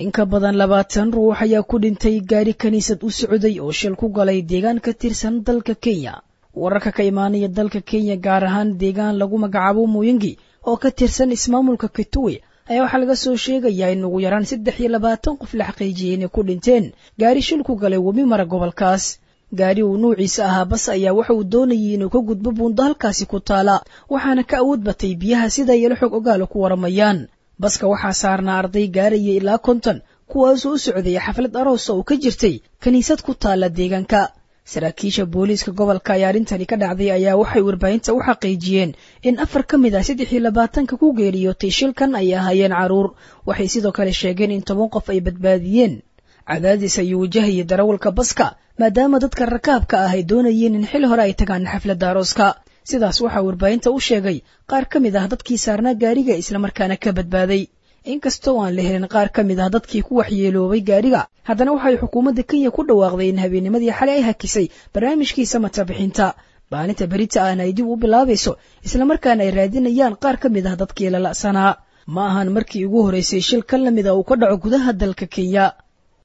in ka badan labaatan ruux ayaa ku dhintay gaari kiniisad u socday oo shil ku galay deegaan ka tirsan dalka kenya wararka ka imaanaya dalka kenya gaar ahaan deegaan lagu magacaabo muyingi oo ka tirsan ismaamulka kituwe ayaa waxaa laga soo sheegayaa in ugu yaraan saddex iyo labaatan qof la xaqiijiyey inay ku dhinteen gaari shil ku galay webi mara gobolkaas gaari uu nuuciisa ahaa bas ayaa waxa uu doonayay inuu ka gudbo buundo halkaasi ku taala waxaana ka awood batay biyaha sida yelo xog ogaala ku waramayaan baska waxaa saarnaa arday gaaraya ilaa konton kuwaasoo u socdaya xaflad aroosa oo ka jirtay kiniisad ku taala deegaanka saraakiisha booliiska gobolka ayaa arrintani ka dhacday ayaa waxay warbaahinta u xaqiijiyeen in afar ka mid ah saddex iyo labaatanka ku geeriyootay shilkan ay ahaayeen carruur waxay sidoo kale sheegeen in toban qof ay badbaadiyeen cadaadis ayuu wajahayay darawalka baska maadaama dadka rakaabka ah ay doonayeen in xil hore ay tagaan xafladda arooska sidaas waxaa warbaahinta u sheegay qaar ka mid ah dadkii saarnaa gaariga islamarkaana ka badbaaday inkastoo aan la helin qaar ka mid ah dadkii ku waxyeeloobay gaariga haddana waxay xukuumadda kenya ku dhawaaqday in habeennimadii xalay ay hakisay barnaamijkii samata bixinta maalinta berita ahna ay dib u bilaabayso islamarkaana ay raadinayaan qaar ka mid ah dadkii lala'sanaa ma ahan markii ugu horraysay shil ka lamid a uu ka dhaco gudaha dalka kenya